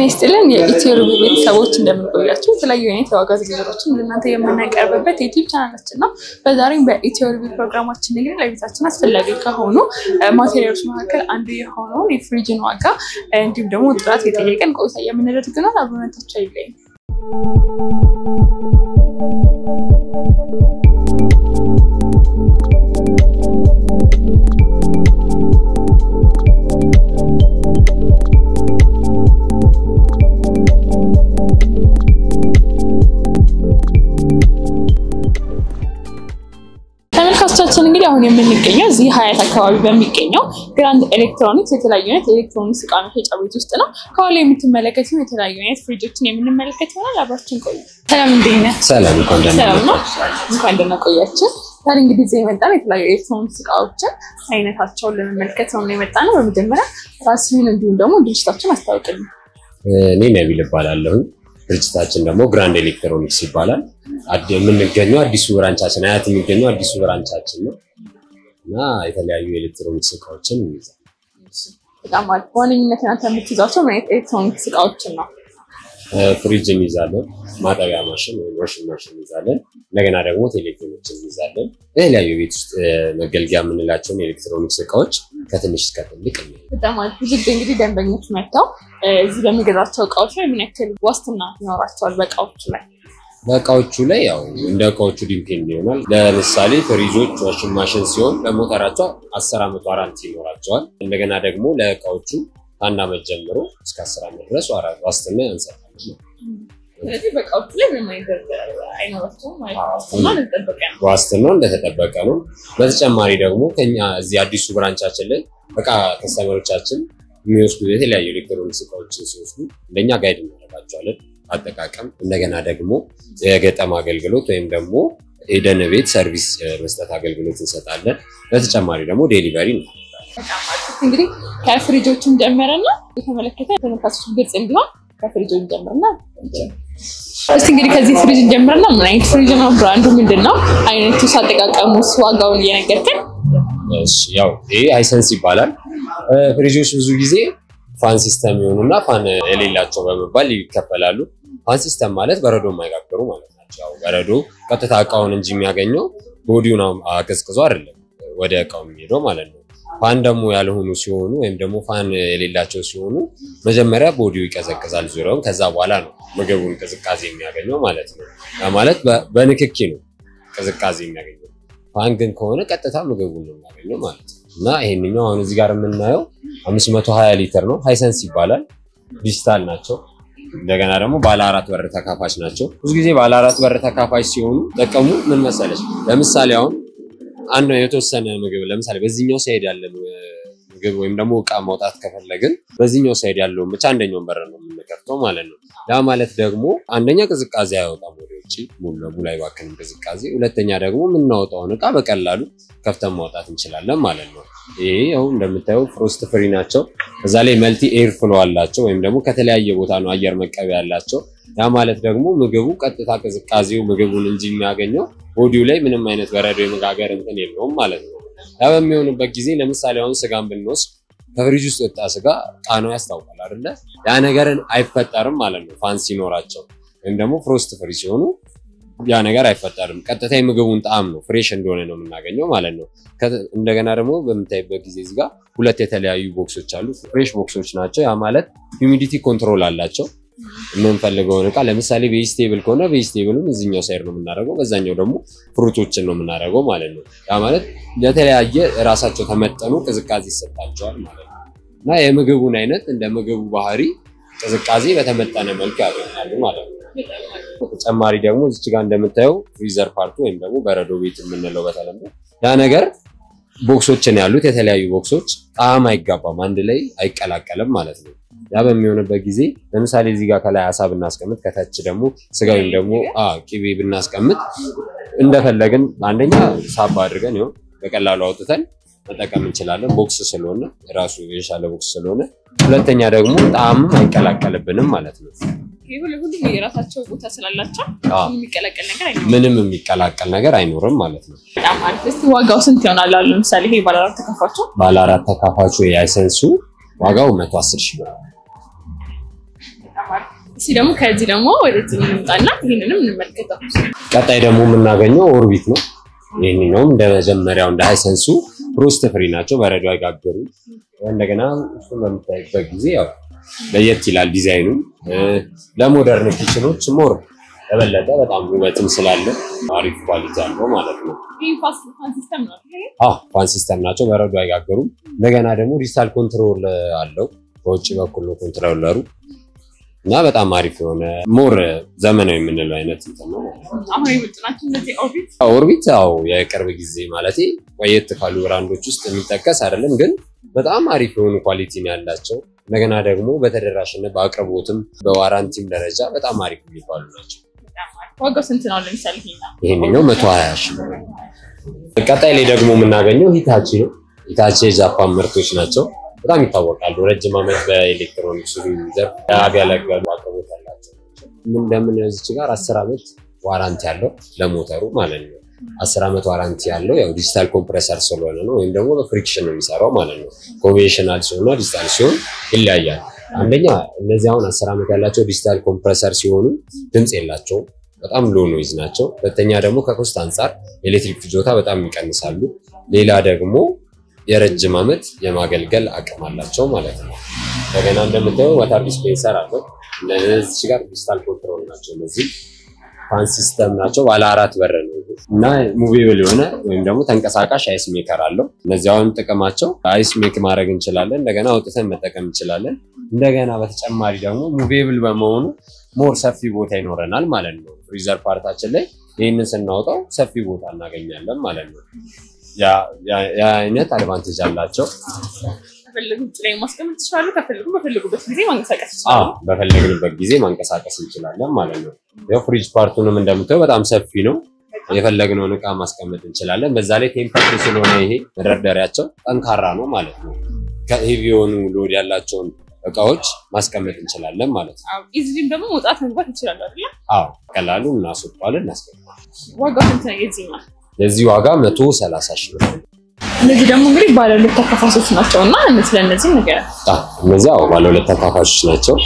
ይስጥልን የኢትዮ ሪቪው ቤተሰቦች እንደምንቆያቸው የተለያዩ አይነት የዋጋ ዝርዝሮችን ለእናንተ የምናቀርብበት የዩቲዩብ ቻናላችን ነው። በዛሬም በኢትዮ ሪቪው ፕሮግራማችን እንግዲህ ለቤታችን አስፈላጊ ከሆኑ ማቴሪያሎች መካከል አንዱ የሆነውን የፍሪጅን ዋጋ እንዲሁም ደግሞ ጥራት የጠየቀን ቆይታ የምናደርግ ይሆናል። አብሮነታቸው አይለይም። ተመልካቾቻችን እንግዲህ አሁን የምንገኘው እዚህ ሀያት አካባቢ በሚገኘው ግራንድ ኤሌክትሮኒክስ የተለያዩ አይነት የኤሌክትሮኒክስ እቃ መሸጫ ቤት ውስጥ ነው። ከኋላ የምትመለከቱ የተለያዩ አይነት ፍሪጆችን የምንመለከት ይሆናል። አብራችን ቆዩ። ሰላም እንዴት ነህ? ሰላም እንኳን ደህና ሰላም ነው። እንኳን ደህና ቆያችን። ዛሬ እንግዲህ እዚህ የመጣነው የተለያዩ ኤሌክትሮኒክስ እቃዎችን አይነታቸውን ለመመልከት ነው የመጣ ነው። በመጀመሪያ ራስህን እንዲሁም ደግሞ ድርጅታችን አስታውቅልን። እኔ ነቢል እባላለሁ። ድርጅታችን ደግሞ ግራንድ ኤሌክትሮኒክስ ይባላል። አድ- የምንገኘው አዲሱ ብራንቻችን አያት የሚገኘው አዲሱ ብራንቻችን ነው እና የተለያዩ የኤሌክትሮኒክስ እቃዎችን እንይዛል። በጣም አሪፍ። በዋነኝነት እናንተ የምትይዛቸው ምን አይነት ኤሌክትሮኒክስ እቃዎችን ነው? ፍሪጅ እንይዛለን፣ ማጠቢያ ማሽን ወይም ዋሽንግ ማሽን እንይዛለን። እንደገና ደግሞ ቴሌቪዥኖችን እንይዛለን። የተለያዩ የቤት ውስጥ እ፣ መገልገያ የምንላቸውን የኤሌክትሮኒክስ እቃዎች ከትንሽ እስከ ትልቅ እንይዛለን። በጣም አሪፍ። ብዙ ጊዜ እንግዲህ ደንበኞች መጥተው እ፣ እዚህ በሚገዛቸው እቃዎች ላይ ምን ያክል ዋስትና ይኖራቸዋል? በእቃዎቹ ላይ በእቃዎቹ ላይ ያው እንደ እቃዎቹ ዲፔንድ ይሆናል። ለምሳሌ ፍሪጆች ዋሽንግ ማሽን ሲሆን ለሞተራቸው አስር ዓመት ዋራንቲ ይኖራቸዋል። እንደገና ደግሞ ለእቃዎቹ ከአንድ ዓመት ጀምሮ እስከ አስር ዓመት ድረስ ዋራ- ዋስትና እንሰጣለን። ስለዚህ በእቃዎቹ ላይ ምንም አይነት አይኖራቸውም ማለት ነው። ዋስትና እንደተጠበቀ ነው። ዋስትናው እንደተጠበቀ ነው። በተጨማሪ ደግሞ ከኛ እዚህ አዲሱ ብራንቻችን ላይ እቃ ከስተመሮቻችን የሚወስዱ የተለያዩ ኤሌክትሮኒክስ እቃዎችን ሲወስዱ እንደኛ ጋይድ እናደርጋቸዋለን አጠቃቀም። እንደገና ደግሞ የገጠም አገልግሎት ወይም ደግሞ ሄደን ቤት ሰርቪስ እ፣ መስጠት አገልግሎት እንሰጣለን። በተጨማሪ ደግሞ ዴሊቨሪ ነው። በጣም አሪፍ። እንግዲህ ከፍሪጆችን ጀመረና የተመለከተ ተመልካቾች ግልጽ እንዲሆን ከፍሪጆች ጀምርና እስቲ እንግዲህ ከዚህ ፍሪጅ ጀምርና ምን አይነት ፍሪጅ ነው? ብራንዱ ምንድን ነው? አይነቱስ፣ አጠቃቀሙስ፣ ዋጋውን እየነገርከን እሺ ያው ይሄ ሃይሰንስ ይባላል። እ፣ ፍሪጆች ብዙ ጊዜ ፋን ሲስተም የሆኑና ፋን የሌላቸው በመባል ይከፈላሉ። ፋን ሲስተም ማለት በረዶ የማይጋግሩ ማለት ናቸው። ያው በረዶ ቀጥታ እቃውን እንጂ የሚያገኘው ቦዲውን አቀዝቅዞ አይደለም ወደ እቃው የሚሄደው ማለት ነው። ፋን ደግሞ ያልሆኑ ሲሆኑ ወይም ደግሞ ፋን የሌላቸው ሲሆኑ መጀመሪያ ቦዲው ይቀዘቅዛል ዙሪያውን፣ ከዛ በኋላ ነው ምግቡን ቅዝቃዜ የሚያገኘው ማለት ነው። ያ ማለት በ- በንክኪ ነው ቅዝቃዜ የሚያገኘው። ፋን ግን ከሆነ ቀጥታ ምግቡን ነው የሚያገኘው ማለት ነው። እና ይሄንኛው አሁን እዚህ ጋር የምናየው 520 ሊትር ነው። ሃይሰንስ ይባላል። ዲጂታል ናቸው። እንደገና ደግሞ ባለ አራት በር ተካፋች ናቸው። ብዙ ጊዜ ባለ አራት በር ተካፋች ሲሆኑ ጠቀሙ ምን መሰለች፣ ለምሳሌ አሁን አንድ የተወሰነ ምግብ ለምሳሌ በዚህኛው ሳይድ ያለ ምግብ ወይም ደግሞ እቃ ማውጣት ከፈለግን በዚህኛው ሳይድ ያለውን ብቻ አንደኛውን በር ነው የምንከፍተው ማለት ነው። ያ ማለት ደግሞ አንደኛ ቅዝቃዜ አያወጣም ወደ ውጭ ሙሉ ለሙሉ አይባክንም ቅዝቃዜ። ሁለተኛ ደግሞ የምናወጣውን እቃ በቀላሉ ከፍተን ማውጣት እንችላለን ማለት ነው። ይሄ አሁን እንደምታየው ፍሮስት ፍሪ ናቸው። እዛ ላይ መልቲ ኤር ፍሎ አላቸው ወይም ደግሞ ከተለያየ ቦታ ነው አየር መቀበያ ያላቸው። ያ ማለት ደግሞ ምግቡ ቀጥታ ቅዝቃዜው ምግቡን እንጂ የሚያገኘው ቦዲው ላይ ምንም አይነት በረዶ የመጋገር እንትን የለውም ማለት ነው። ያ በሚሆንበት ጊዜ ለምሳሌ አሁን ስጋን ብንወስድ ከፍሪጅ ውስጥ ወጣ ስጋ ጣናው ያስታውቃል አይደለ? ያ ነገርን አይፈጠርም ማለት ነው ፋን ሲኖራቸው ወይም ደግሞ ፍሮስት ፍሪ ሲሆኑ ያ ነገር አይፈጠርም። ቀጥታ የምግቡን ጣዕም ነው ፍሬሽ እንደሆነ ነው የምናገኘው ማለት ነው። ከ- እንደገና ደግሞ በምታይበት ጊዜ እዚህ ጋር ሁለት የተለያዩ ቦክሶች አሉ። ፍሬሽ ቦክሶች ናቸው። ያ ማለት ሂዩሚዲቲ ኮንትሮል አላቸው። የምንፈልገውን እቃ ለምሳሌ ቬጅቴብል ከሆነ ቬጅቴብሉን እዚኛው ሳይድ ነው የምናደርገው፣ በዛኛው ደግሞ ፍሩቶችን ነው የምናደርገው ማለት ነው። ያ ማለት ለተለያየ ራሳቸው ተመጠኑ ቅዝቃዜ ይሰጣቸዋል ማለት ነው እና የምግቡን አይነት እንደ ምግቡ ባህሪ ቅዝቃዜ በተመጠነ መልኩ ያገኛሉ ማለት ነው። በተጨማሪ ደግሞ እዚች ጋር እንደምታየው ፍሪዘር ፓርቱ ወይም ደግሞ በረዶ ቤት የምንለው በተለምዶ ያ ነገር ቦክሶችን ያሉት የተለያዩ ቦክሶች ጣዕም አይጋባም፣ አንድ ላይ አይቀላቀልም ማለት ነው። ያ በሚሆንበት ጊዜ ለምሳሌ እዚህ ጋር ከላይ አሳ ብናስቀምጥ ከታች ደግሞ ስጋ ወይም ደግሞ አ ቅቤ ብናስቀምጥ እንደፈለግን አንደኛ ሳባ አድርገን ይኸው በቀላሉ አውጥተን መጠቀም እንችላለን። ቦክስ ስለሆነ ራሱ የሻለ ቦክስ ስለሆነ፣ ሁለተኛ ደግሞ ጣዕምም አይቀላቀልብንም ማለት ነው። ይህ ሁሉ- ሁሉም የራሳቸው ቦታ ስላላቸው አዎ። ምንም የሚቀላቀል ነገር አይኖርም። ምንም የሚቀላቀል ነገር አይኖርም ማለት ነው። በጣም አሪፍ። እስቲ ዋጋው ስንት ይሆናል? አሉ ለምሳሌ ይሄ ባለ አራት ተከፋቸው ባለ አራት ተካፋቹ የአይሰንሱ ዋጋው መቶ አስር ሺህ ብር ነው። እስኪ ደግሞ ከዚህ ደግሞ ወደዚህ እንምጣና ይህንንም እንመልከተው። ቀጣይ ደግሞ የምናገኘው ኦርቢት ነው። ይህኛውም እንደ መጀመሪያው እንደ ሃይሰንሱ ሮስት ፍሪ ናቸው፣ በረዶ አይጋገሩ። እንደገና እሱን በምታይበት ጊዜ ያው ለየት ይላል ዲዛይኑ። ለሞደርን ኪችኖች ሞር የበለጠ በጣም ውበትም ስላለ አሪፍ ኳሊቲ አለው ማለት ነው። ይህ ፋስት ፋን ሲስተም ነው። አዎ ፋን ሲስተም ናቸው፣ በረዶ አይጋገሩም። እንደገና ደግሞ ዲጂታል ኮንትሮል አለው። በውጭ በኩል ነው ኮንትሮለሩ እና በጣም አሪፍ የሆነ ሞር ዘመናዊ የምንለው አይነት እንትን ነው። አሁን የመጡ ናቸው እነዚህ ኦርቢት። ኦርቢት ያው የቅርብ ጊዜ ማለት ቆየት ካሉ ብራንዶች ውስጥ የሚጠቀስ አይደለም፣ ግን በጣም አሪፍ የሆኑ ኳሊቲ ነው ያላቸው። እንደገና ደግሞ በተደራሽነት በአቅርቦትም በዋራንቲም ደረጃ በጣም አሪፍ የሚባሉ ናቸው። ዋጋው ስንት ነው? ለምሳሌ ይሄኛው ይሄንኛው መቶ ሀያ ሺህ ነው። ቀጣይ ላይ ደግሞ የምናገኘው ሂታቺ ነው። ሂታቺ የጃፓን ምርቶች ናቸው። በጣም ይታወቃሉ። ረጅም ዓመት በኤሌክትሮኒክስ ዘርፍ ያገለገሉ አቅርቦት ያላቸው ናቸው። ምን እንደምናየው እዚች ጋር አስር ዓመት ዋራንቲ ያለው ለሞተሩ ማለት ነው። አስር ዓመት ዋራንቲ ያለው ያው ዲጂታል ኮምፕረሰር ስለሆነ ነው፣ ወይም ደግሞ በፍሪክሽን ነው የሚሰራው ማለት ነው። ኮንቬንሽናል ሲሆንና ዲጂታል ሲሆን ይለያያል። አንደኛ እነዚህ አሁን አስር ዓመት ያላቸው ዲጂታል ኮምፕረሰር ሲሆኑ ድምፅ የላቸውም፣ በጣም ሎ ኖይዝ ናቸው። ሁለተኛ ደግሞ ከኮስት አንጻር ኤሌክትሪክ ፍጆታ በጣም ይቀንሳሉ። ሌላ ደግሞ የረጅም ዓመት የማገልገል አቅም አላቸው ማለት ነው። እንደገና እንደምታየው ዋተር ዲስፔንሰር አለው። እነዚህ ጋር ዲጂታል ኮንትሮል ናቸው። እነዚህ ፋን ሲስተም ናቸው። ባለ አራት በር ነው እና ሙቬብል የሆነ ወይም ደግሞ ተንቀሳቃሽ አይስ ሜከር አለው። እነዚህ አሁን ጥቅማቸው አይስ ሜክ ማድረግ እንችላለን። እንደገና አውጥተን መጠቀም እንችላለን። እንደገና በተጨማሪ ደግሞ ሙቬብል በመሆኑ ሞር ሰፊ ቦታ ይኖረናል ማለት ነው። ፍሪዘር ፓርታችን ላይ ይህንን ስናወጣው ሰፊ ቦታ እናገኛለን ማለት ነው። ያ አይነት አድቫንቴጅ አላቸው። ከፈለጉ ውጭ ላይ ማስቀመጥ ይችላሉ። ከፈለጉ በፈለጉበት ጊዜ ማንቀሳቀስ አዎ ይችላሉ። በፈለግንበት ጊዜ ማንቀሳቀስ እንችላለን ማለት ነው። ያው ፍሪጅ ፓርቱንም እንደምታየው በጣም ሰፊ ነው። የፈለግነውን እቃ ማስቀመጥ እንችላለን። በዛ ላይ ቴምፐርድ ስለሆነ ይሄ መደርደሪያቸው ጠንካራ ነው ማለት ነው። ከሄቪ የሆኑ ሎድ ያላቸውን እቃዎች ማስቀመጥ እንችላለን ማለት ነው። ኢዚሊም ደግሞ መውጣት መግባት ይችላሉ አይደለ? አዎ ቀላሉ እናስወጣለን፣ እናስገባለን። ዋጋው ስንት ነው የዚህኛው? የዚህ ዋጋ መቶ ሰላሳ ሺህ ብር ነው። እነዚህ ደግሞ እንግዲህ ባለ ሁለት ተከፋሶች ናቸው እና ስለ እነዚህ ነገር አዎ፣ እነዚህ አዎ ባለ ሁለት ተካፋሾች ናቸው።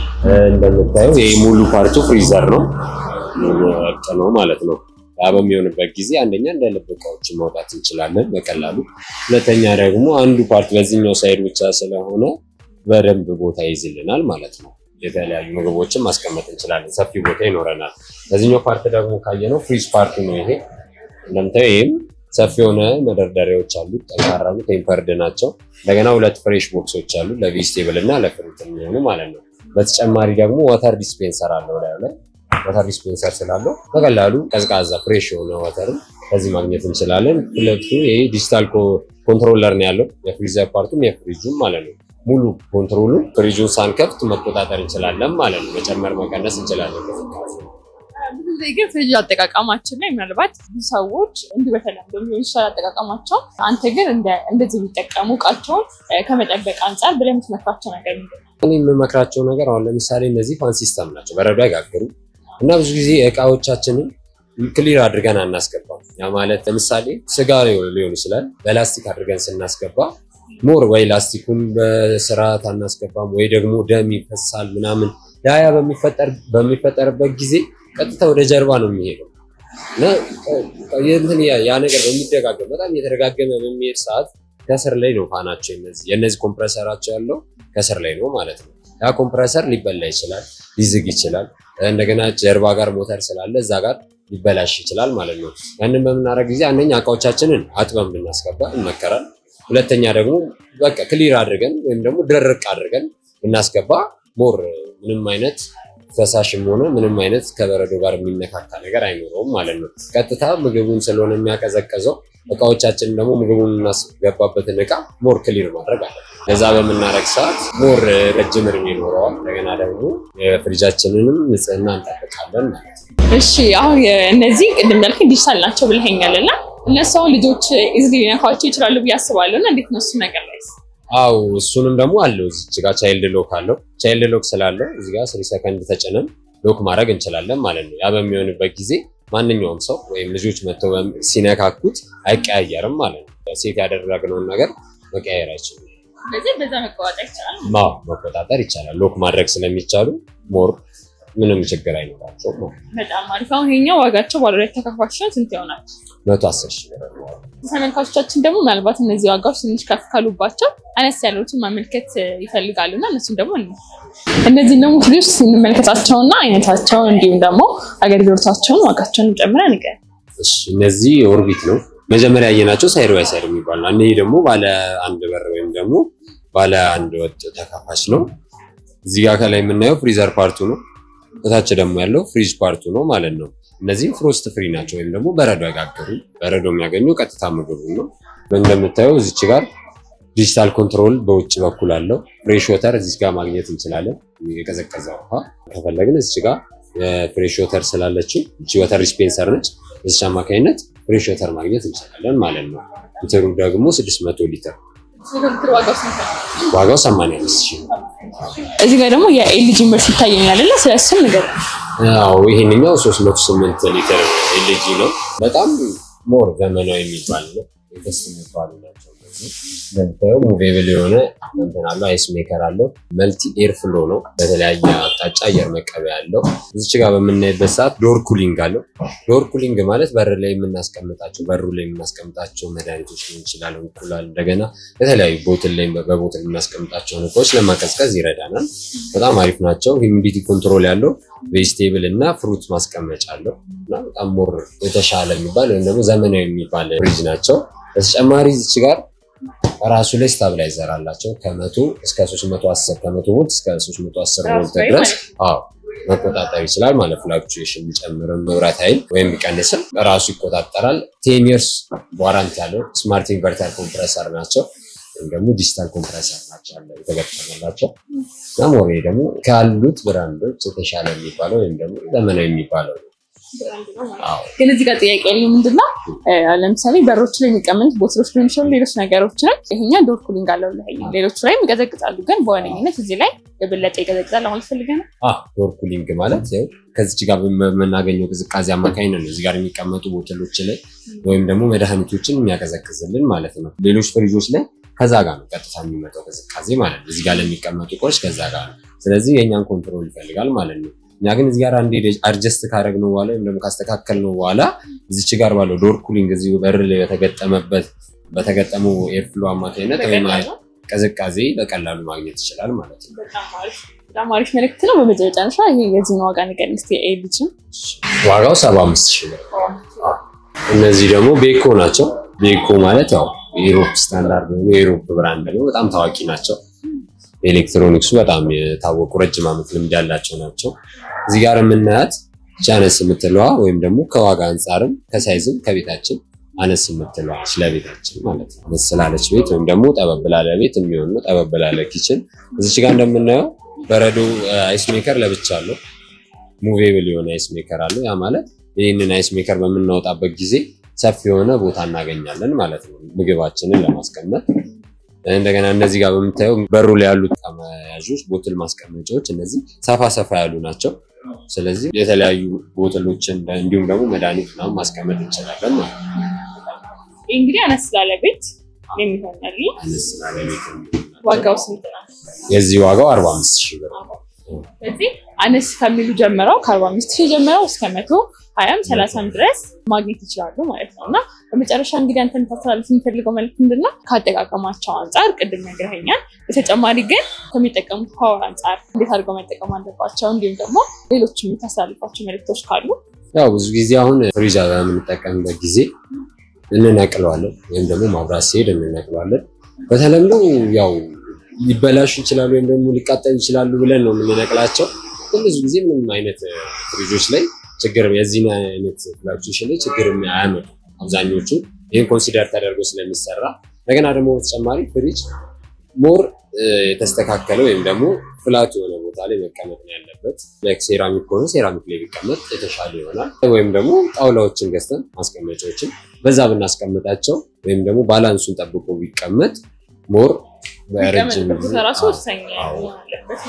እንደምታየው ይህ ሙሉ ፓርቱ ፍሪዘር ነው ወጥ ነው ማለት ነው። ያ በሚሆንበት ጊዜ አንደኛ እንደ ልብ እቃዎችን ማውጣት እንችላለን በቀላሉ። ሁለተኛ ደግሞ አንዱ ፓርት በዚህኛው ሳይድ ብቻ ስለሆነ በደንብ ቦታ ይይዝልናል ማለት ነው። የተለያዩ ምግቦችን ማስቀመጥ እንችላለን፣ ሰፊ ቦታ ይኖረናል። በዚህኛው ፓርት ደግሞ ካየነው ፍሪዝ ፓርቱ ነው ይሄ። እንደምታየው ይህም ሰፊ የሆነ መደርደሪያዎች አሉት፣ ጠንካራ ነው፣ ቴምፐርድ ናቸው። እንደገና ሁለት ፍሬሽ ቦክሶች አሉ ለቬጅቴብል እና ለፍሩት የሚሆኑ ማለት ነው። በተጨማሪ ደግሞ ዋተር ዲስፔንሰር አለው ላዩ ላይ ዋተር ዲስፔንሰር ስላለው በቀላሉ ቀዝቃዛ ፍሬሽ የሆነ ዋተርም ከዚህ ማግኘት እንችላለን። ሁለቱ ይሄ ዲጂታል ኮንትሮለር ነው ያለው የፍሪዘር ፓርቱም የፍሪጁም ማለት ነው። ሙሉ ኮንትሮሉ ፍሪጁን ሳንከፍት መቆጣጠር እንችላለን ማለት ነው። መጨመር መቀነስ እንችላለን። ብዙ ጊዜ ግን ፍሪጅ አጠቃቀማችን ላይ ምናልባት ብዙ ሰዎች እንዲህ በተለምዶ ሊሆን ይችላል አጠቃቀማቸው። አንተ ግን እንደ- እንደዚህ የሚጠቀሙ እቃቸውን እ፣ ከመጠበቅ አንጻር ብለህ የምትመክራቸው ነገር ምንድን ነው? እኔ የምመክራቸው ነገር አሁን ለምሳሌ እነዚህ ፋን ሲስተም ናቸው፣ በረዶ አይጋግሩ እና ብዙ ጊዜ እቃዎቻችንን ክሊር አድርገን አናስገባም። ያ ማለት ለምሳሌ ስጋ ሊሆን ይችላል በላስቲክ አድርገን ስናስገባ ሞር ወይ ላስቲኩን በስርዓት አናስገባም ወይ ደግሞ ደም ይፈሳል ምናምን። ያ ያ በሚፈጠር በሚፈጠርበት ጊዜ ቀጥታ ወደ ጀርባ ነው የሚሄደው እና እንትን ያ ያ ነገር በሚደጋገም በጣም እየተደጋገመ በሚሄድ ሰዓት ከስር ላይ ነው ፋናቸው የነዚህ የነዚህ ኮምፕረሰራቸው ያለው ከስር ላይ ነው ማለት ነው። ያ ኮምፕረሰር ሊበላ ይችላል፣ ሊዝግ ይችላል። እንደገና ጀርባ ጋር ሞተር ስላለ እዛ ጋር ሊበላሽ ይችላል ማለት ነው። ያንን በምናደርግ ጊዜ አንደኛ እቃዎቻችንን አጥበን ብናስገባ ይመከራል። ሁለተኛ ደግሞ በቃ ክሊር አድርገን ወይም ደግሞ ደረቅ አድርገን ብናስገባ ሞር ምንም አይነት ፈሳሽም ሆነ ምንም አይነት ከበረዶ ጋር የሚነካካ ነገር አይኖረውም ማለት ነው። ቀጥታ ምግቡን ስለሆነ የሚያቀዘቀዘው እቃዎቻችን ደግሞ ምግቡን እናስገባበትን እቃ ሞር ክሊር ማድረግ አለ። ለዛ በምናደርግ ሰዓት ሞር ረጅም እድሜ ይኖረዋል። እንደገና ደግሞ የፍሪጃችንንም ንጽህና እንጠብቃለን ማለት ነው። እሺ አሁን እነዚህ ቅድም እንዳልክ ዲጂታል ናቸው ብለኸኛል እና እነሱ አሁን ልጆች ኢዝሊ ሊነካቸው ይችላሉ ብዬ አስባለሁ እና እንዴት ነው እሱ ነገር ላይ አው እሱንም ደግሞ አለው እዚች ጋር ቻይልድ ሎክ አለው። ቻይልድ ሎክ ስላለው እዚህ ጋር ስሪ ሰከንድ ተጭነን ሎክ ማድረግ እንችላለን ማለት ነው። ያ በሚሆንበት ጊዜ ማንኛውም ሰው ወይም ልጆች መጥተው በም- ሲነካኩት አይቀያየርም ማለት ነው። ሴት ያደረግነውን ነገር መቀያየር አይችልም። ስለዚህ በዛ መቀዋጠር ይቻላል ማው መቆጣጠር ይቻላል። ሎክ ማድረግ ስለሚቻሉ ሞር ምንም ችግር አይኖራቸውም ማለት ነው። በጣም አሪፍ። አሁን ይሄኛው ዋጋቸው ባለ ሁለት ተከፋች ነው። ስንት ይሆናል? መቶ አስር ሺህ ብር ነው። ተመልካቾቻችን ደግሞ ምናልባት እነዚህ ዋጋዎች ትንሽ ከፍ ካሉባቸው አነስ ያሉትን መመልከት ይፈልጋሉ እና እነሱም ደግሞ እንይ። እነዚህን ደግሞ ፍሪጆች ስንመለከታቸውና አይነታቸውን እንዲሁም ደግሞ አገልግሎታቸውን ዋጋቸውን ጨምረን ንገር። እሺ እነዚህ ኦርቢት ነው መጀመሪያ ያየናቸው ሳይድ ባይ ሳይድ የሚባል ነው። እነዚህ ደግሞ ባለ አንድ በር ወይም ደግሞ ባለ አንድ ወጥ ተከፋች ነው። እዚህ ጋር ከላይ የምናየው ፍሪዘር ፓርቱ ነው። ከታች ደግሞ ያለው ፍሪጅ ፓርቱ ነው ማለት ነው። እነዚህም ፍሮስት ፍሪ ናቸው ወይም ደግሞ በረዶ አይጋገሩ በረዶ የሚያገኙ ቀጥታ ምግቡ ነው። እንደምታየው እዚች ጋር ዲጂታል ኮንትሮል በውጭ በኩል አለው። ፍሬሽ ወተር እዚች ጋር ማግኘት እንችላለን። የቀዘቀዘ ውሃ ከፈለግን እዚች ጋር ፍሬሽ ወተር ስላለችው እቺ ወተር ዲስፔንሰር ነች። በዚች አማካኝነት ፍሬሽ ወተር ማግኘት እንችላለን ማለት ነው። ሊትሩ ደግሞ 600 ሊትር ዋጋው 85 ሺህ ነው። እዚህ ጋር ደግሞ የኤልጂ ምርት ይታየኛል እና ስለሱም ንገር። ያው ይሄንኛው 308 ሊትር ኤልጂ ነው። በጣም ሞር ዘመናዊ የሚባል ነው። ደስ የሚባሉ ናቸው። እንደምታየው ሙቬብል የሆነ እንትን አለው። አይስ ሜከር አለው። መልቲ ኤር ፍሎ ነው። በተለያየ አቅጣጫ አየር መቀበያ አለው። እዚች ጋር በምናይበት ሰዓት ዶር ኩሊንግ አለው። ዶር ኩሊንግ ማለት በር ላይ የምናስቀምጣቸው በሩ ላይ የምናስቀምጣቸው መድኃኒቶች ሊሆን ይችላል፣ እንቁላል፣ እንደገና የተለያዩ ቦትል ላይ በቦትል የምናስቀምጣቸውን እቃዎች ለማቀዝቀዝ ይረዳናል። በጣም አሪፍ ናቸው። ሂሚዲቲ ኮንትሮል ያለው ቬጅቴብል እና ፍሩት ማስቀመጫ አለው እና በጣም ሞር የተሻለ የሚባል ወይም ደግሞ ዘመናዊ የሚባል ፍሪጅ ናቸው። በተጨማሪ እዚች ጋር ራሱ ላይ ስታብላይዘር አላቸው ከመቶ እስከ 310 ከመቶ ቮልት እስከ 310 ቮልት ድረስ አዎ መቆጣጠር ይችላል ማለት ፍላክቹዌሽን የሚጨምርም መብራት ኃይል ወይም ቢቀንስም ራሱ ይቆጣጠራል። ቴን ይርስ ዋራንት ያለው ስማርት ኢንቨርተር ኮምፕረሰር ናቸው ወይም ደግሞ ዲጂታል ኮምፕረሰር ናቸው ያለ የተገጠመላቸው እና ሞሬ ደግሞ ካሉት ብራንዶች የተሻለ የሚባለው ወይም ደግሞ ዘመናዊ የሚባለው ነው። ግን እዚህ ጋር ጥያቄ ያለ ምንድነው፣ ለምሳሌ በሮች ላይ የሚቀመጥ ቦትሎች ሊሆን ይችላሉ፣ ሌሎች ነገሮችንም ይሄኛ ዶር ኩሊንግ አለው ለኛ ሌሎቹ ላይም ይቀዘቅጣሉ። ግን በዋነኝነት እዚህ ላይ የበለጠ ይቀዘቅጣል ማለት ፈልገ ነው። ዶር ኩሊንግ ማለት ያው ከዚች ጋር በምናገኘው ቅዝቃዜ አማካኝነት ነው እዚህ ጋር የሚቀመጡ ቦትሎች ላይ ወይም ደግሞ መድኃኒቶችን የሚያቀዘቅዝልን ማለት ነው። ሌሎች ፍሪጆች ላይ ከዛ ጋር ነው ቀጥታ የሚመጣው ቅዝቃዜ ማለት ነው። እዚህ ጋር ለሚቀመጡ እቃዎች ከዛ ጋር ነው። ስለዚህ የእኛን ኮንትሮል ይፈልጋል ማለት ነው። እኛ ግን እዚህ ጋር አንዴ አድጀስት ካደረግነው በኋላ ወይም ደግሞ ካስተካከልነው በኋላ እዚች ጋር ባለው ዶር ኩሊንግ እዚሁ በር ላይ በተገጠመበት በተገጠመው ኤርፍሎ አማካኝነት ወይም ቅዝቃዜ በቀላሉ ማግኘት ይችላል ማለት ነው። በጣም አሪፍ መልዕክት ነው። በመጨረሻ ይሄ የዚህን ዋጋ ንገር እስኪ። ኤልጂ ዋጋው ሰባ አምስት ሺህ ብር። እነዚህ ደግሞ ቤኮ ናቸው። ቤኮ ማለት ያው የኢሮፕ ስታንዳርድ ነው፣ የኢሮፕ ብራንድ ነው። በጣም ታዋቂ ናቸው። ኤሌክትሮኒክሱ በጣም የታወቁ ረጅም ዓመት ልምድ ያላቸው ናቸው። እዚህ ጋር የምናያት አነስ የምትለዋ ወይም ደግሞ ከዋጋ አንጻርም ከሳይዝም ከቤታችን አነስ የምትለዋ ለቤታችን ማለት ነው። አነስ ስላለች ቤት ወይም ደግሞ ጠበብ ላለ ቤት የሚሆን ነው። ጠበብ ላለ ኪችን እዚች ጋር እንደምናየው በረዶ አይስ ሜከር ለብቻ አለው። ሙቬብል የሆነ አይስ ሜከር አለው። ያ ማለት ይህንን አይስ ሜከር በምናወጣበት ጊዜ ሰፊ የሆነ ቦታ እናገኛለን ማለት ነው፣ ምግባችንን ለማስቀመጥ እንደገና እነዚህ ጋር በምታየው በሩ ላይ ያሉት መያዦች ቦትል ማስቀመጫዎች እነዚህ ሰፋ ሰፋ ያሉ ናቸው። ስለዚህ የተለያዩ ቦትሎችን እንዲሁም ደግሞ መድኃኒት ምናምን ማስቀመጥ እንችላለን ማለት ነው። ይህ እንግዲህ አነስ ላለ ቤት የሚሆናል። አነስ ላለ ቤት ዋጋው ስንት ነው? የዚህ ዋጋው አርባ አምስት ሺህ ብር ነው። ስለዚህ አነስ ከሚሉ ጀምረው ከአርባ አምስት ሺህ ጀምረው እስከ መቶ ሀያም ሰላሳም ድረስ ማግኘት ይችላሉ ማለት ነው። እና በመጨረሻ እንግዲህ አንተ ታስተላልፍ የምፈልገው መልዕክት ምንድን ነው? ከአጠቃቀማቸው አንጻር ቅድም ነግረኸኛል። በተጨማሪ ግን ከሚጠቀሙት ፓወር አንጻር እንዴት አድርገው መጠቀም አለባቸው፣ እንዲሁም ደግሞ ሌሎች የምታስተላልፏቸው መልዕክቶች ካሉ። ያው ብዙ ጊዜ አሁን ፍሪጅ በምንጠቀምበት ጊዜ እንነቅለዋለን ወይም ደግሞ ማብራት ሲሄድ እንነቅለዋለን። በተለምዶ ያው ሊበላሹ ይችላሉ ወይም ደግሞ ሊቃጠሉ ይችላሉ ብለን ነው የምንነቅላቸው። ግን ብዙ ጊዜ ምንም አይነት ፍሪጆች ላይ ችግር የዚህን አይነት ፍላክቹዌሽን ላይ ችግር አያመጡ አብዛኞቹ ይህን ኮንሲደር ተደርጎ ስለሚሰራ እንደገና ደግሞ በተጨማሪ ፍሪጅ ሞር የተስተካከለ ወይም ደግሞ ፍላት የሆነ ቦታ ላይ መቀመጥ ነው ያለበት። ላይክ ሴራሚክ ከሆነ ሴራሚክ ላይ ቢቀመጥ የተሻለ ይሆናል። ወይም ደግሞ ጣውላዎችን ገዝተን ማስቀመጫዎችን በዛ ብናስቀምጣቸው ወይም ደግሞ ባላንሱን ጠብቆ ቢቀመጥ ሞር በረጅም ራሱ ወሳኝ ያለበት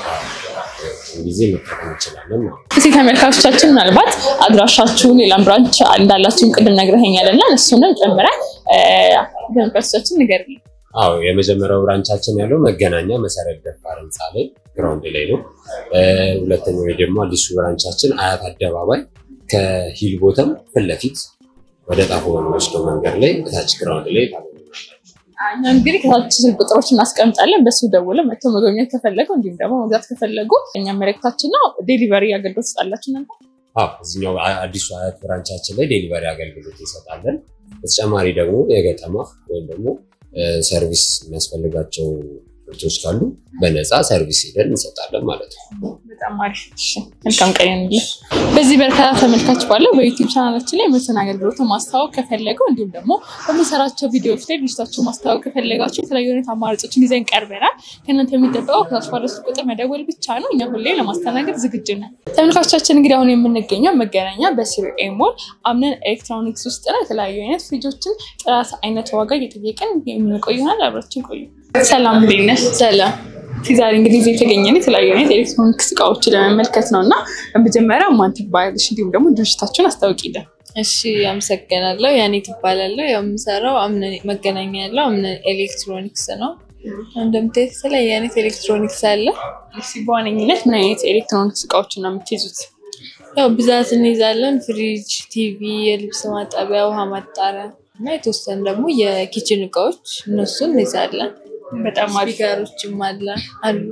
ጊዜ መጠቀም እንችላለን ማለት ነው። እዚህ ተመልካቾቻችን ምናልባት አድራሻችሁን ሌላም ብራንች እንዳላችሁን ቅድም ነግረኸኛል እና እሱንም ጨምረን ተመልካቾቻችን ንገር አዎ የመጀመሪያው ብራንቻችን ያለው መገናኛ መሰረት ደፋር ህንፃ ላይ ግራውንድ ላይ ነው። ሁለተኛው ደግሞ አዲሱ ብራንቻችን አያት አደባባይ ከሂል ቦተም ፊት ለፊት ወደ ጣፎ በሚወስደው መንገድ ላይ እታች ግራውንድ ላይ ታገኙናላችሁ። እኛ እንግዲህ ከታች ስልክ ቁጥሮች እናስቀምጣለን። በሱ ደውለው መጥተው መጎብኘት ከፈለጉ እንዲሁም ደግሞ መግዛት ከፈለጉ እኛ መልእክታችን ነው። ዴሊቨሪ አገልግሎት ትሰጣላችሁ እናንተ? አዎ እዚኛው አዲሱ አያት ብራንቻችን ላይ ዴሊቨሪ አገልግሎት እንሰጣለን። በተጨማሪ ደግሞ የገጠማ ወይም ደግሞ ሰርቪስ የሚያስፈልጋቸው ምርቶች ካሉ በነፃ ሰርቪስ ሄደን እንሰጣለን ማለት ነው። በጣም አሪፍ። እሺ፣ መልካም ቀን ይሁንልህ። በዚህ በርካታ ተመልካች ባለው በዩቲዩብ ቻናላችን ላይ ምርትን አገልግሎትን ማስተዋወቅ ከፈለገው እንዲሁም ደግሞ በምንሰራቸው ቪዲዮዎች ላይ ድርጅታችሁ ማስተዋወቅ ከፈለጋችሁ የተለያዩ አይነት አማራጮችን ይዘን ቀርበናል። ከእናንተ የሚጠበቀው ከታች ባለው ስልክ ቁጥር መደወል ብቻ ነው። እኛ ሁሌ ለማስተናገድ ዝግጁ ነን። ተመልካቾቻችን እንግዲህ አሁን የምንገኘው መገናኛ በሲሪኤ ሞል አምነን ኤሌክትሮኒክስ ውስጥ ነው። የተለያዩ አይነት ፍሪጆችን ጥራት፣ አይነት፣ ዋጋ እየጠየቅን የምንቆይ ይሆናል። አብራችን ቆዩ። ሰላም እንዴት ነሽ? ሰላም ዛሬ እንግዲህ እዚህ የተገኘን የተለያዩ አይነት ኤሌክትሮኒክስ እቃዎችን ለመመልከት ነው እና በመጀመሪያ ማን ትባያለሽ? እንዲሁም ደግሞ ድርጅታችሁን አስታውቂልን። እሺ አመሰግናለሁ። ያኔ ትባላለሁ። ያው የምሰራው አምነን መገናኛ ያለው አምነን ኤሌክትሮኒክስ ነው። እንደምታዩት የተለያየ አይነት ኤሌክትሮኒክስ አለ። እስኪ በዋነኝነት ምን አይነት ኤሌክትሮኒክስ እቃዎችን ነው የምትይዙት? ያው ብዛት እንይዛለን። ፍሪጅ፣ ቲቪ፣ የልብስ ማጠቢያ፣ ውሃ ማጣሪያ እና የተወሰኑ ደግሞ የኪችን እቃዎች እነሱን እንይዛለን። በጣም አሪፍ። ስፒከሮችም አለ አሉ።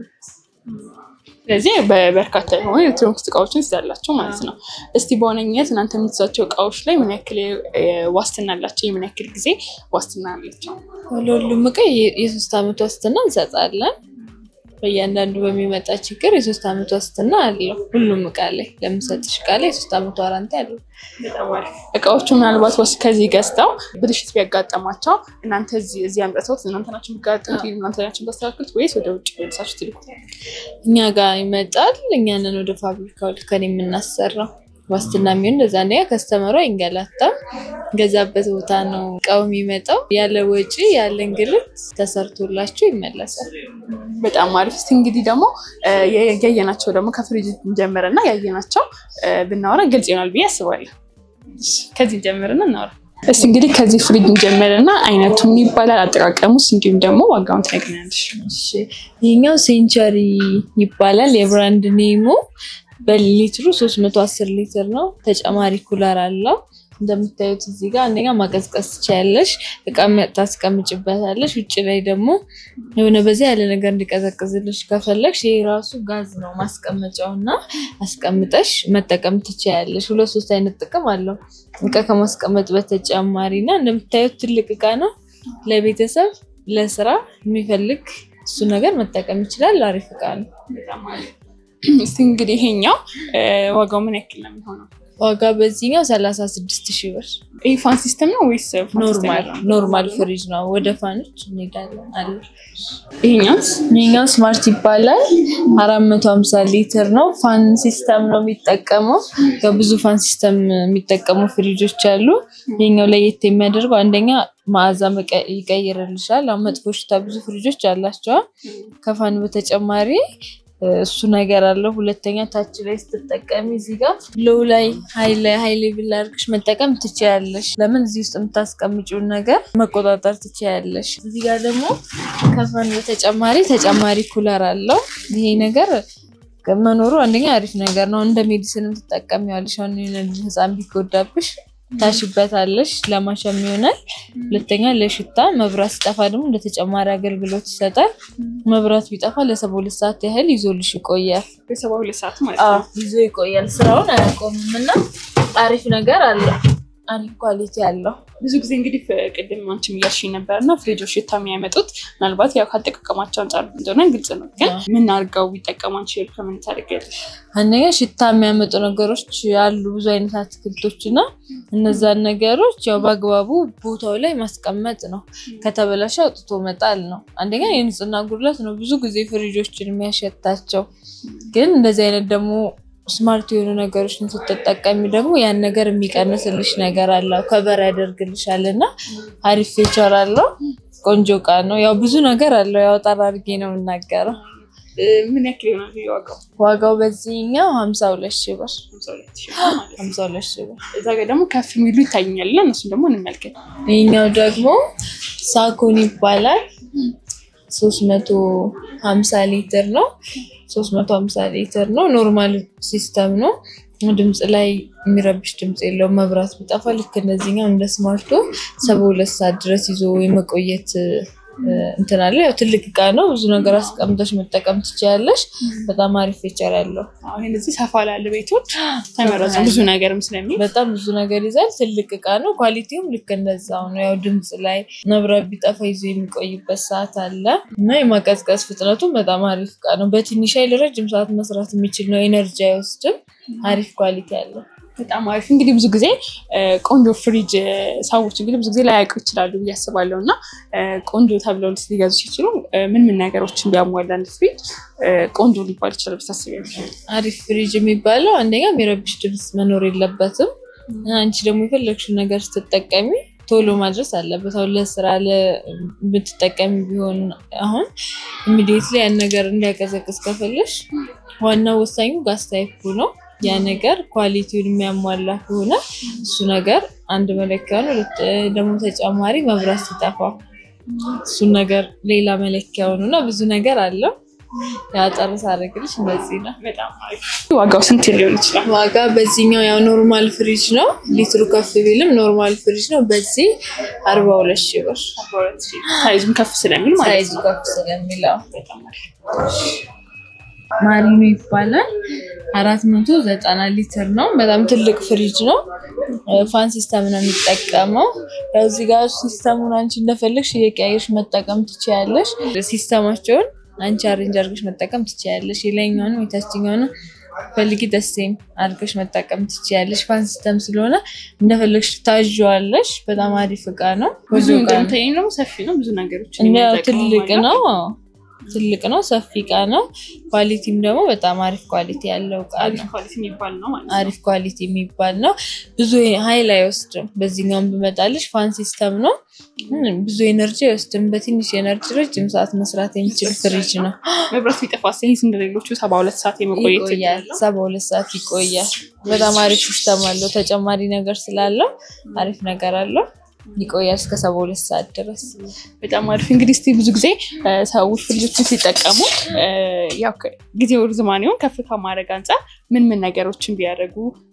ስለዚህ በበርካታ የሆኑ ኤሌክትሮኒክስ እቃዎችን ትይዛላቸው ማለት ነው። እስቲ በዋነኝነት እናንተ የምትይዛቸው እቃዎች ላይ ምን ያክል ዋስትና አላቸው? የምን ያክል ጊዜ ዋስትና አላቸው? ለሁሉም እቃ የ- የሶስት ዓመት ዋስትና እንሰጣለን። በእያንዳንዱ በሚመጣ ችግር የሶስት ዓመት ዋስትና አለው። ሁሉም እቃ ላይ ለምሰጥሽ እቃ ላይ የሶስት ዓመት ዋራንቲ አለው። በጣም አሪፍ። እቃዎቹ ምናልባት ወስ ከዚህ ገዝተው ብልሽት ቢያጋጠማቸው እናንተ እዚህ እዚህ አምጥተውት እናንተ ናቸው የሚጋጠሙት ወይም እናንተ ናቸው የምታስተካክሉት ወይስ ወደ ውጭ መልሳችሁ ትልኩት? እኛ ጋር ይመጣል። እኛንን ወደ ፋብሪካው ልከን የምናሰራው ዋስትና የሚሆን እንደዛ አንደኛ ከስተመሩ አይንገላታም። ገዛበት ቦታ ነው እቃው የሚመጣው። ያለ ወጪ ያለ እንግልት ተሰርቶላችሁ ይመለሳል። በጣም አሪፍ። እስቲ እንግዲህ ደግሞ እ፣ ያየናቸው ደግሞ ከፍሪጅ እንጀምርና ያየናቸው እ፣ ብናወራ ግልጽ ይሆናል ብዬ አስባለሁ። እሺ፣ ከዚህ እንጀምርና እናወራ። እስቲ እንግዲህ ከዚህ ፍሪጅ እንጀምርና አይነቱ ምን ይባላል፣ አጠቃቀሙስ፣ እንዲሁም ደግሞ ዋጋውን ትነግሪኛለሽ። እሺ ይሄኛው ሴንቸሪ ይባላል የብራንድ ኔሙ። በሊትሩ 310 ሊትር ነው። ተጨማሪ ኩለር አለው። እንደምታዩት እዚህ ጋር አንደኛ ማቀዝቀዝ ትችያለሽ፣ እቃ ታስቀምጭበታለሽ። ውጭ ላይ ደግሞ የሆነ በዚህ ያለ ነገር እንዲቀዘቅዝልሽ ከፈለግሽ ይሄ ራሱ ጋዝ ነው ማስቀመጫው እና አስቀምጠሽ መጠቀም ትችያለሽ። ሁለት ሶስት አይነት ጥቅም አለው እቃ ከማስቀመጥ በተጨማሪ እና እንደምታዩት ትልቅ እቃ ነው። ለቤተሰብ ለስራ የሚፈልግ እሱ ነገር መጠቀም ይችላል። አሪፍ እቃ ነው። እስቲ እንግዲህ ይሄኛው እ፣ ዋጋው ምን ያክል ነው የሚሆነው? ዋጋ በዚህኛው ሰላሳ ስድስት ሺህ ብር ይህ ፋን ሲስተም ነው ወይስ ፋን ሲስተም ኖርማል ያለው? ኖርማል ፍሪጅ ነው። ወደ ፋኖች እንሄዳለን አለ። ይሄኛውስ ይሄኛው ስማርት ይባላል። አራት መቶ ሀምሳ ሊትር ነው። ፋን ሲስተም ነው የሚጠቀመው። ያው ብዙ ፋን ሲስተም የሚጠቀሙ ፍሪጆች አሉ። ይሄኛው ለየት የሚያደርገው አንደኛ መዓዛ መቀ- ይቀይርልሻል። አሁን መጥፎ ሽታ ብዙ ፍሪጆች አላቸዋል። ከፋን በተጨማሪ እ፣ እሱ ነገር አለው። ሁለተኛ ታች ላይ ስትጠቀሚ እዚህ ጋር ሎው ላይ ሀይል ሀይል ቢል አድርግሽ መጠቀም ትችያለሽ። ለምን እዚህ ውስጥ የምታስቀምጪውን ነገር መቆጣጠር ትችያለሽ። እዚህ ጋር ደግሞ ከፋን በተጨማሪ ተጨማሪ ኩለር አለው። ይሄ ነገር መኖሩ አንደኛ አሪፍ ነገር ነው። እንደ ሜዲሲንም ትጠቀሚዋለሽ። አሁን የሆነ ልጅ ህፃን ቢጎዳብሽ ታሽበታለሽ፣ ለማሸም ይሆናል። ሁለተኛ ለሽታ፣ መብራት ሲጠፋ ደግሞ እንደ ተጨማሪ አገልግሎት ይሰጣል። መብራት ቢጠፋ ለሰባ ሁለት ሰዓት ያህል ይዞልሽ ይቆያል። በሰባ ሁለት ሰዓት ማለት አዎ ነው። ይዞ ይቆያል። ስራውን አያቆምም እና አሪፍ ነገር አለው። አሪፍ ኳሊቲ አለው። ብዙ ጊዜ እንግዲህ ፍ- ቅድም አንቺም እያልሽኝ ነበር እና ፍሪጆች ሽታ የሚያመጡት ምናልባት ያው ካጠቃቀማቸው አንጻር እንደሆነ ግልጽ ነው። ግን ምን አድርገው ቢጠቀሙ አንቺ ከምን ታደርጊያለሽ? አንደኛ ሽታ የሚያመጡ ነገሮች አሉ፣ ብዙ አይነት አትክልቶች እና እነዛን ነገሮች ያው በአግባቡ ቦታው ላይ ማስቀመጥ ነው። ከተበላሸ አውጥቶ መጣል ነው። አንደኛ የንጽህና ጉድለት ነው ብዙ ጊዜ ፍሪጆችን የሚያሸታቸው። ግን እንደዚህ አይነት ደግሞ ስማርት የሆኑ ነገሮችን ስትጠቀሚ ደግሞ ያን ነገር የሚቀንስልሽ ነገር አለው፣ ከበር ያደርግልሻል እና አሪፍ ፌቸር አለው። ቆንጆ እቃ ነው። ያው ብዙ ነገር አለው። ያው ጠራ አድርጌ ነው የምናገረው። እ፣ ምን ያክል ይሆናል ይሄ ዋጋው? ዋጋው በዚህኛው ሀምሳ ሁለት ሺህ ብር ሃምሳ ሁለት ሺህ ብር ማለት ነው። ሀምሳ ሁለት ሺህ ብር። እዛ ጋር ደግሞ ከፍ የሚሉ ይታዩኛል እና እነሱን ደግሞ እንመልከት። ይህኛው ደግሞ ሳኮን ይባላል። ሶስት መቶ ሀምሳ ሊትር ነው። ሶስት መቶ ሀምሳ ሊትር ነው። ኖርማል ሲስተም ነው። ድምፅ ላይ የሚረብሽ ድምፅ የለውም። መብራት ቢጠፋ ልክ እንደዚህኛው እንደ ስማርቶ ሰባ ሁለት ሰዓት ድረስ ይዞ የመቆየት እንትን አለ። ያው ትልቅ እቃ ነው። ብዙ ነገር አስቀምጠሽ መጠቀም ትችያለሽ። በጣም አሪፍ ፌቸር ያለው አሁን እንደዚህ ሰፋ ላለ ቤቶች ተመረጡ ብዙ ነገርም ስለሚል በጣም ብዙ ነገር ይዛል። ትልቅ እቃ ነው። ኳሊቲውም ልክ እንደዛው ነው። ያው ድምፅ ላይ መብራት ቢጠፋ ይዞ የሚቆይበት ሰዓት አለ እና የማቀዝቀዝ ፍጥነቱም በጣም አሪፍ እቃ ነው። በትንሽ ኃይል ረጅም ሰዓት መስራት የሚችል ነው። ኤነርጂ አይወስድም። አሪፍ ኳሊቲ አለው። በጣም አሪፍ እንግዲህ ብዙ ጊዜ ቆንጆ ፍሪጅ ሰዎች እንግዲህ ብዙ ጊዜ ላያውቁ ይችላሉ ብዬ አስባለሁ እና ቆንጆ ተብለው ሊገዙ ሲችሉ ምን ምን ነገሮችን ቢያሟላ አንድ ፍሪጅ ቆንጆ ሊባል ይችላል ብታስቢያለሽ? አሪፍ ፍሪጅ የሚባለው አንደኛ የሚረብሽ ድምፅ መኖር የለበትም። አንቺ ደግሞ የፈለግሽውን ነገር ስትጠቀሚ ቶሎ ማድረስ አለበት። አሁን ለስራ ለምትጠቀሚ ቢሆን አሁን ኢሚዲየትሊ ያን ነገር እንዲያቀዘቅዝ ከፈለሽ ዋናው ወሳኙ ጋስ ታይፑ ነው። ያ ነገር ኳሊቲውን የሚያሟላ ከሆነ እሱ ነገር አንድ መለኪያ ነው። ደግሞ ተጨማሪ መብራት ሲጠፋ እሱን ነገር ሌላ መለኪያው ነው እና ብዙ ነገር አለው። ያጠርስ አደረግልሽ እንደዚህ ነው። ዋጋው ስንት ሊሆን ይችላል? ዋጋ በዚህኛው ያው ኖርማል ፍሪጅ ነው። ሊትሩ ከፍ ቢልም ኖርማል ፍሪጅ ነው። በዚህ አርባ ሁለት ሺህ ብር ሳይዙም ከፍ ስለሚል ማለት ሳይዙ ከፍ ስለሚለው ማሪኖ ይባላል። አራት መቶ ዘጠና ሊትር ነው። በጣም ትልቅ ፍሪጅ ነው። ፋን ሲስተም ነው የሚጠቀመው። ያው እዚህ ጋር ሲስተሙን አንቺ እንደፈለግሽ እየቀያየሽ መጠቀም ትችያለሽ። ሲስተማቸውን አንቺ አሬንጅ አድርገሽ መጠቀም ትችያለሽ። የላይኛውንም የታችኛውንም ፈልጊ ደሴም አድርገሽ መጠቀም ትችያለሽ። ፋን ሲስተም ስለሆነ እንደፈለግሽ ታዥዋለሽ። በጣም አሪፍ እቃ ነው። ብዙ እንደምታየኝ ደግሞ ሰፊ ነው። ብዙ ነገሮች ያው ትልቅ ነው ትልቅ ነው። ሰፊ እቃ ነው። ኳሊቲም ደግሞ በጣም አሪፍ ኳሊቲ ያለው እቃ ነው። ኳሊቲ የሚባል ነው ማለት አሪፍ ኳሊቲ የሚባል ነው። ብዙ ኃይል አይወስድም። በዚህኛውም ብመጣልሽ ፋን ሲስተም ነው። ብዙ ኤነርጂ አይወስድም። በትንሽ ኤነርጂ ረጅም ሰዓት መስራት የሚችል ፍሪጅ ነው። መብራት ቢጠፋ ይህ እንደሌሎቹ ሰባ ሁለት ሰዓት የመቆየት ይቆያል። ሰባ ሁለት ሰዓት ይቆያል። በጣም አሪፍ ሲስተም አለው። ተጨማሪ ነገር ስላለው አሪፍ ነገር አለው። ይቆያል እስከ ሰባ ሁለት ሰዓት ድረስ። በጣም አሪፍ እንግዲህ እስኪ ብዙ ጊዜ ሰዎች ፍሪጆችን ሲጠቀሙ ያው ጊዜው ርዝማኔውን ከፍ ከማድረግ አንጻር ምን ምን ነገሮችን ቢያደርጉ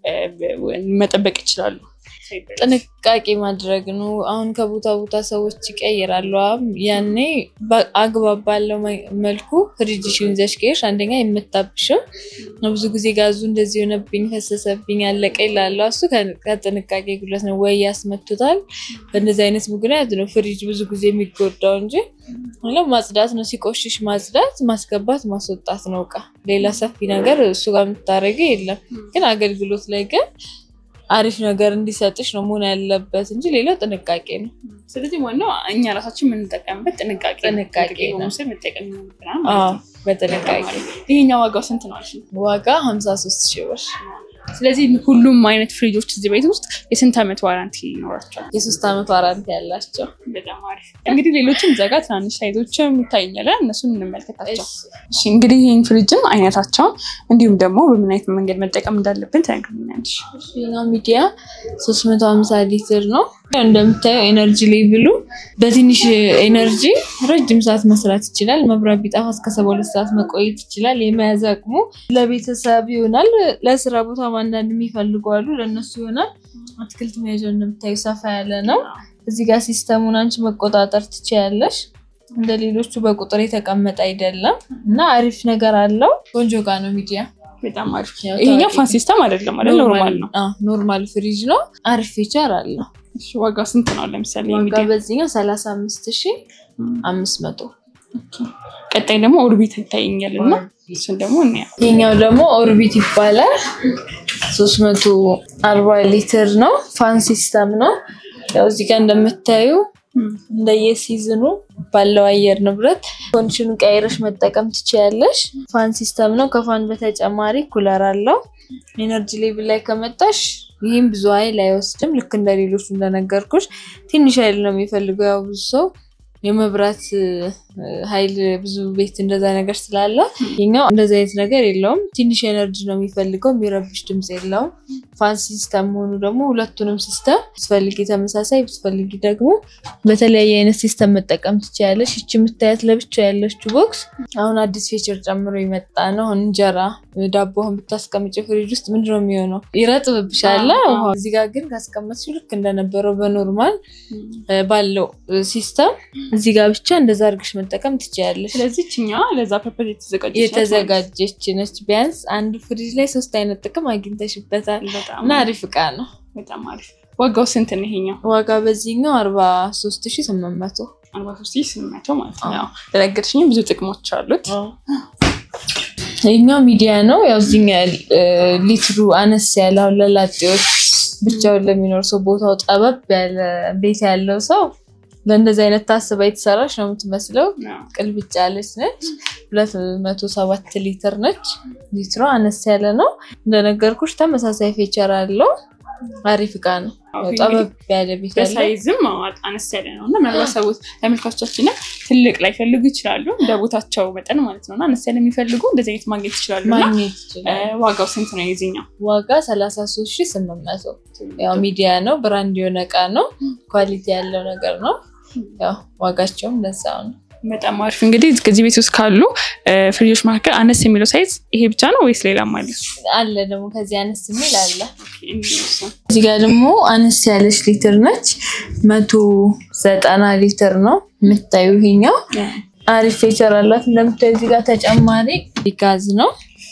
መጠበቅ ይችላሉ? ጥንቃቄ ማድረግ ነው። አሁን ከቦታ ቦታ ሰዎች ይቀይራሉ። ያኔ አግባብ ባለው መልኩ ፍሪጅሽን ይዘሽ ከሄድሽ አንደኛ የምታብሽም ብዙ ጊዜ ጋዙ እንደዚህ የሆነብኝ ፈሰሰብኝ ያለቀ ይላሉ። እሱ ከጥንቃቄ ጉድለት ነው ወይ ያስመቱታል። በእንደዚህ አይነት ምክንያት ነው ፍሪጅ ብዙ ጊዜ የሚጎዳው እንጂ ማጽዳት ነው። ሲቆሽሽ ማጽዳት፣ ማስገባት፣ ማስወጣት ነው እቃ ሌላ ሰፊ ነገር እሱ ጋር የምታደርገው የለም። ግን አገልግሎት ላይ ግን አሪፍ ነገር እንዲሰጥሽ ነው መሆን ያለበት እንጂ ሌላው ጥንቃቄ ነው። ስለዚህ ዋናው እኛ ራሳችን የምንጠቀምበት ጥንቃቄ ጥንቃቄ ነው። በመውሰድ መጠቀም ይኖርብናል ማለት ነው። በጥንቃቄ ይሄኛው ዋጋው ስንት ነው? ዋጋ ሀምሳ ሶስት ሺህ ብር። ስለዚህ ሁሉም አይነት ፍሪጆች እዚህ ቤት ውስጥ የስንት ዓመት ዋራንቲ ይኖራቸዋል? የሶስት ዓመት ዋራንቲ ያላቸው። በጣም አሪፍ። እንግዲህ ሌሎችም እዛ ጋር ትናንሽ ሳይዞችም ይታየኛል። እነሱን እንመልከታቸው። እሺ እንግዲህ ይህን ፍሪጅን አይነታቸውን እንዲሁም ደግሞ በምን አይነት መንገድ መጠቀም እንዳለብን ትነግሪኛለሽ? ኛው ሚዲያ ሶስት መቶ ሀምሳ ሊትር ነው። እንደምታየው ኤነርጂ ሌቭሉ በትንሽ ኤነርጂ ረጅም ሰዓት መስራት ይችላል። መብራት ቢጠፋ እስከ ሰባ ሁለት ሰዓት መቆየት ይችላል። የመያዝ አቅሙ ለቤተሰብ ይሆናል። ለስራ ቦታ አንዳንድ የሚፈልጉ አሉ፣ ለእነሱ ይሆናል። አትክልት መያዣው እንደምታዩ ሰፋ ያለ ነው። እዚህ ጋር ሲስተሙን አንቺ መቆጣጠር ትችያለሽ። እንደ ሌሎቹ በቁጥር የተቀመጠ አይደለም እና አሪፍ ነገር አለው። ቆንጆ እቃ ነው ሚዲያ በጣም አሪፍ። ይሄኛው ፋን ሲስተም አይደለም ማለት ኖርማል ነው። ኖርማል ፍሪጅ ነው። አሪፍ ፊቸር አለው። ዋጋ ስንት ነው? ለምሳሌ ዋጋ በዚህኛው ሰላሳ አምስት ሺ አምስት መቶ ቀጣይ ደግሞ ኦርቢት ይታየኛል እና እሱን ደግሞ እንያ ይሄኛው ደግሞ ኦርቢት ይባላል። ሶስት መቶ አርባ ሊትር ነው። ፋን ሲስተም ነው። ያው እዚህ ጋር እንደምታዩ እንደየሲዝኑ ባለው አየር ንብረት ኮንዲሽኑን ቀይረሽ መጠቀም ትችያለሽ። ፋን ሲስተም ነው። ከፋን በተጨማሪ ኩለር አለው። ኤነርጂ ሌቭል ላይ ከመጣሽ ይህም ብዙ ኃይል አይወስድም። ልክ እንደ ሌሎቹ እንደነገርኩሽ ትንሽ ኃይል ነው የሚፈልገው። ያው ብዙ ሰው የመብራት ኃይል ብዙ ቤት እንደዛ ነገር ስላለ ይኛው እንደዚ አይነት ነገር የለውም። ትንሽ ኤነርጂ ነው የሚፈልገው። የሚረብሽ ድምፅ የለውም። ፋን ሲስተም መሆኑ ደግሞ ሁለቱንም ሲስተም ብትፈልጊ ተመሳሳይ ብትፈልጊ ደግሞ በተለያየ አይነት ሲስተም መጠቀም ትችያለሽ። ይቺ የምታያት ለብቻ ያለችው ቦክስ አሁን አዲስ ፌቸር ጨምሮ የመጣ ነው። አሁን እንጀራ ዳቦህን ብታስቀምጭ ፍሪጅ ውስጥ ምንድን ነው የሚሆነው? ይረጥብብሻል። ውሃ እዚህ ጋር ግን ካስቀመጥሽ ልክ እንደነበረው በኖርማል ባለው ሲስተም እዚህ ጋር ብቻ እንደዛ አድርግሽ መጠቀም ትችያለሽ። ስለዚህ ችኛዋ ለዛ ፐርፐዝ የተዘጋጀች ናት የተዘጋጀች ነች። ቢያንስ አንድ ፍሪጅ ላይ ሶስት አይነት ጥቅም አግኝተሽበታል ማለት ነው። በጣም እና አሪፍ እቃ ነው። በጣም አሪፍ። ዋጋው ስንት ነው ይሄኛው? ዋጋ በዚህኛው አርባ ሶስት ሺ ስምንት መቶ አርባ ሶስት ሺህ ስምንት መቶ ማለት ነው። ያው ለነገርሽኝ ብዙ ጥቅሞች አሉት። ይህኛው ሚዲያ ነው። ያው እዚህኛ ሊትሩ አነስ ያለ አሁን ለላጤዎች ብቻውን ለሚኖር ሰው ቦታው ጠበብ ያለ ቤት ያለው ሰው ለእንደዚህ አይነት ታስባ የተሰራች ነው የምትመስለው። ቅልብጭ ያለች ነች። ሁለት መቶ ሰባት ሊትር ነች። ሊትሯ አነስ ያለ ነው። እንደነገርኩሽ ተመሳሳይ ፌቸር አለው። አሪፍ እቃ ነው። ጠበብ ያለ ቤት ያለ በሳይዝም አነስ ያለ ነው እና ምናልባት ሰዎች ተመልካቾቻችንም ትልቅ ላይ ፈልጉ ይችላሉ እንደ ቦታቸው መጠን ማለት ነው እና አነስ ያለ የሚፈልጉ እንደዚህ አይነት ማግኘት ይችላሉ እና ማግኘት ይችላል። ዋጋው ስንት ነው የዚህኛው? ዋጋ ሰላሳ ሶስት ሺ ስምንት መቶ ያው ሚዲያ ነው። ብራንድ የሆነ እቃ ነው። ኳሊቲ ያለው ነገር ነው። ያው ዋጋቸውም ለዛው ነው። በጣም አሪፍ እንግዲህ ከዚህ ቤት ውስጥ ካሉ ፍሪጆች መካከል አነስ የሚለው ሳይዝ ይሄ ብቻ ነው ወይስ ሌላም አለ? አለ ደግሞ ከዚህ አነስ የሚል አለ። እዚህ ጋር ደግሞ አነስ ያለች ሊትር ነች። መቶ ዘጠና ሊትር ነው የምታዩ። ይሄኛው አሪፍ ፌቸር አላት። እንደምታዩ እዚህ ጋር ተጨማሪ ጋዝ ነው።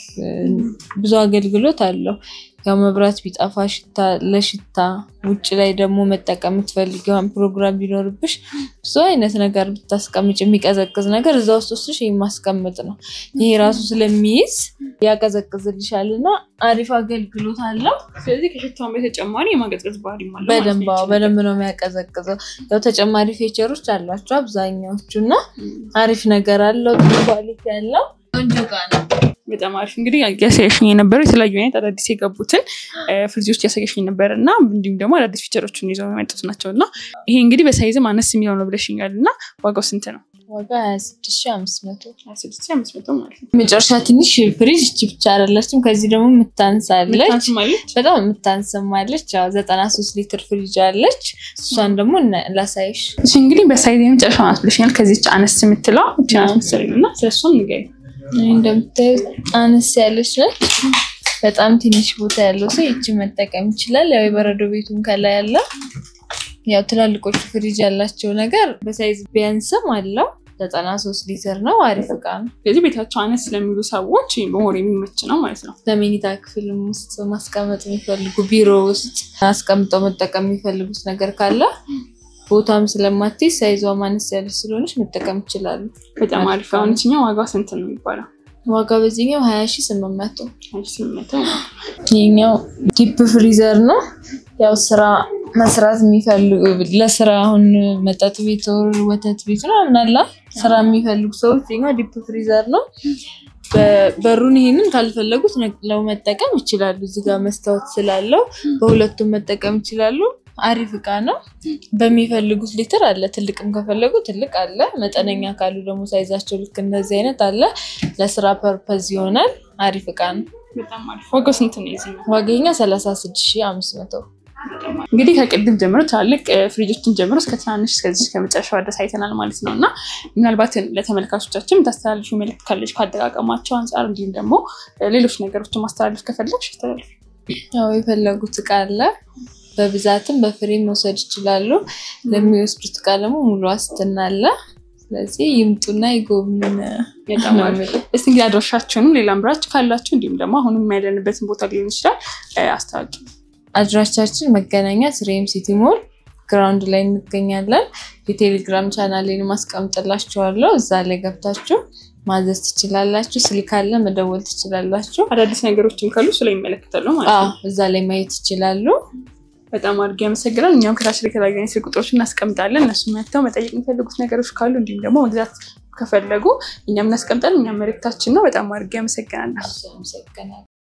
ብዙ አገልግሎት አለው። ያው መብራት ቢጠፋ ሽታ ለሽታ ውጭ ላይ ደግሞ መጠቀም የምትፈልጊውን ፕሮግራም ቢኖርብሽ ብዙ አይነት ነገር ብታስቀምጭ የሚቀዘቅዝ ነገር እዛ ውስጥ ውስጥሽ የማስቀምጥ ነው። ይሄ ራሱ ስለሚይዝ ያቀዘቅዝልሻል እና አሪፍ አገልግሎት አለው። ስለዚህ ከሽታውን በተጨማሪ የማቀዝቀዝ ባህሪ ማለት ነው። በደንብ አዎ፣ በደንብ ነው የሚያቀዘቅዘው። ያው ተጨማሪ ፌቸሮች አሏቸው አብዛኛዎቹ እና አሪፍ ነገር አለው። ጥሩ ኳሊቲ ያለው ቆንጆ እቃ ነው። በጣም አሪፍ እንግዲህ ያሳየሽኝ የነበረው የተለያዩ አይነት አዳዲስ የገቡትን ፍሪጆች ያሳየሽኝ ነበር እና እንዲሁም ደግሞ አዳዲስ ፊቸሮችን ይዘው የመጡት ናቸው እና ይሄ እንግዲህ በሳይዝም አነስ የሚለው ነው ብለሽኛል እና ዋጋው ስንት ነው? ዋጋ ሀያ ስድስት ሺህ አምስት መቶ ሀያ ስድስት ሺህ አምስት መቶ ማለት ነው። መጨረሻ ትንሽ ፍሪጅ እቺ ብቻ አይደለችም። ከዚህ ደግሞ የምታንሳለች ምታንስም አለች? በጣም የምታንስማለች። ያው ዘጠና ሶስት ሊትር ፍሪጅ አለች። እሷን ደግሞ እና- ላሳይሽ። እሺ እንግዲህ በሳይዝ የመጨረሻ ናት ብለሽኛል። ከዚች አነስ የምትለው እቺ ናት መሰለኝ እና ስለሷም ንገሪኝ። ይህ እንደምታዩት አነስ ያለች ነች። በጣም ትንሽ ቦታ ያለው ሰው ይቺ መጠቀም ይችላል። ያው የበረዶ ቤቱን ከላይ ያለ ያው ትላልቆቹ ፍሪጅ ያላቸው ነገር በሳይዝ ቢያንስም አለው። ዘጠና ሶስት ሊትር ነው። አሪፍ እቃ ነው። ስለዚህ ቤታቸው አነስ ስለሚሉ ሰዎች መሆን የሚመች ነው ማለት ነው። ለመኝታ ክፍልም ውስጥ ማስቀመጥ የሚፈልጉ ቢሮ ውስጥ አስቀምጠው መጠቀም የሚፈልጉት ነገር ካለ ቦታም ስለማትይዝ ሳይዟ ማነስ ያለች ስለሆነች መጠቀም ይችላሉ። በጣም አሪፍ። አሁን ይችኛው ዋጋ ስንት ነው የሚባለው? ዋጋ በዚህኛው ሀያ ሺ ስምንት መቶ አንድ ስምንት መቶ ይህኛው ዲፕ ፍሪዘር ነው። ያው ስራ መስራት የሚፈልጉ ለስራ አሁን መጠጥ ቤት ወር ወተት ቤት ምናምን አለ ስራ የሚፈልጉ ሰዎች ይኸኛው ዲፕ ፍሪዘር ነው። በ- በሩን ይሄንን ካልፈለጉት ነቅለው መጠቀም ይችላሉ። እዚህ ጋር መስታወት ስላለው በሁለቱም መጠቀም ይችላሉ። አሪፍ እቃ ነው። በሚፈልጉት ሊትር አለ። ትልቅም ከፈለጉ ትልቅ አለ። መጠነኛ ካሉ ደግሞ ሳይዛቸው ልክ እንደዚህ አይነት አለ። ለስራ ፐርፐዝ ይሆናል። አሪፍ እቃ ነው። በጣም አሪፍ። ዋጋው ስንት ነው የዚህኛው? ዋገኛ ሰላሳ ስድስት ሺህ አምስት መቶ እንግዲህ ከቅድም ጀምሮ ትላልቅ እ፣ ፍሪጆችን ጀምሮ እስከ ትናንሽ እስከዚህ ከመጨረሻው ድረስ አይተናል ማለት ነው እና ምናልባት ለተመልካቾቻችን የምታስተላልፊ መልዕክት ካለች ከአጠቃቀማቸው አንጻር እንዲሁም ደግሞ እ፣ ሌሎች ነገሮችን ማስተላለፍ ከፈለግሽ አስተላልፊ። ያው የፈለጉት እቃ አለ። በብዛትም በፍሬም መውሰድ ይችላሉ። ለሚወስዱት እቃ ደግሞ ሙሉ ዋስትና አለ። ስለዚህ ይምጡና ይጎብኙን። በጣም አሪፍ። እስቲ እንግዲህ አድራሻችሁንም ሌላም ብራች ካላችሁ እንዲሁም ደግሞ አሁንም ያለንበትን ቦታ ሊሆን ይችላል እ፣ አስታውቂ። አድራሻችን መገናኛ ስሬም ሲቲ ሞል ግራውንድ ላይ እንገኛለን። የቴሌግራም ቻናሌን ማስቀምጥላችኋለሁ። እዛ ላይ ገብታችሁ ማዘዝ ትችላላችሁ። ስልክ አለ፣ መደወል ትችላላችሁ። አዳዲስ ነገሮችም ካሉ እሱ ላይ ይመለከታሉ ማለት ነው። አዎ እዛ ላይ ማየት ይችላሉ። በጣም አድርጌ ያመሰግናል። እኛም ከታች ላይ የተለያዩ አይነት ስልክ ቁጥሮችን እናስቀምጣለን። እነሱ መጥተው መጠየቅ የሚፈልጉት ነገሮች ካሉ እንዲሁም ደግሞ መግዛት ከፈለጉ እኛም እናስቀምጣለን። እኛም መልእክታችን ነው። በጣም አድርጌ ያመሰግናለሁ። አመሰግናለሁ።